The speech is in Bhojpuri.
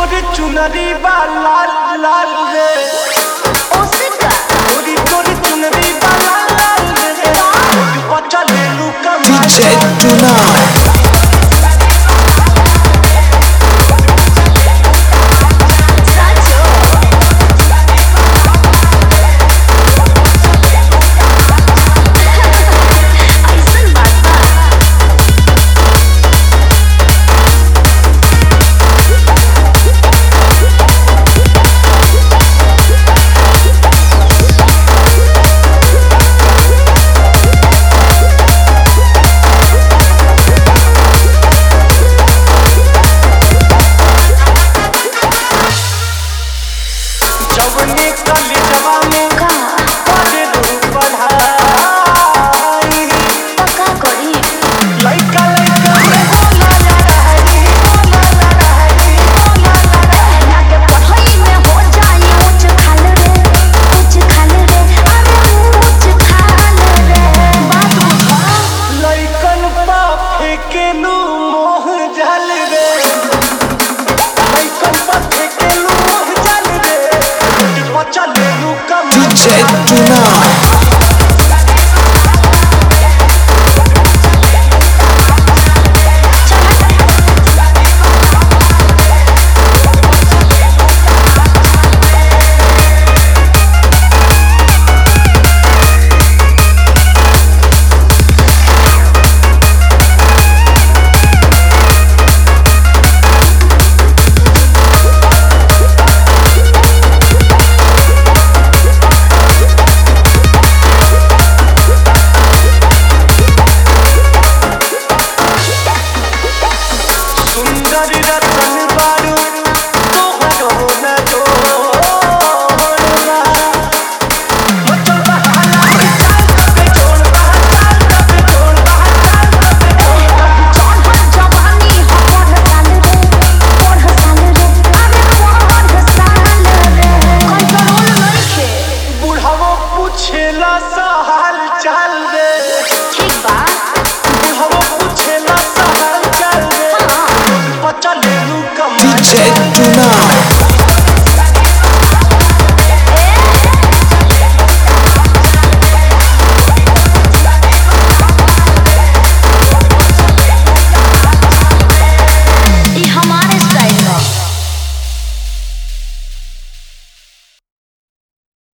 तोर चुनरी बा लाल लाल रे ओसिका गोरी तोर चुनरी बा लाल लाल रे बच्चा ले लू कमाल DJ Tonight. साचो ऐसन बात बा जवनी कलिजवा में का पढ़े लू पढ़ाई पक्का करी लइका लइका में बोला लड़ाई बोला लड़ाई बोला लड़ाई लागे पढ़ाई में हो जाई ऊंच खाल रे ऊंच खाल रे अरे ऊंच खाल रे बात बुझा लइकन पा फेकेलू मोह जल रे लइकन पा फेकेलू मोह जल रे बच्चा ले लू कमाल DJ Tonight.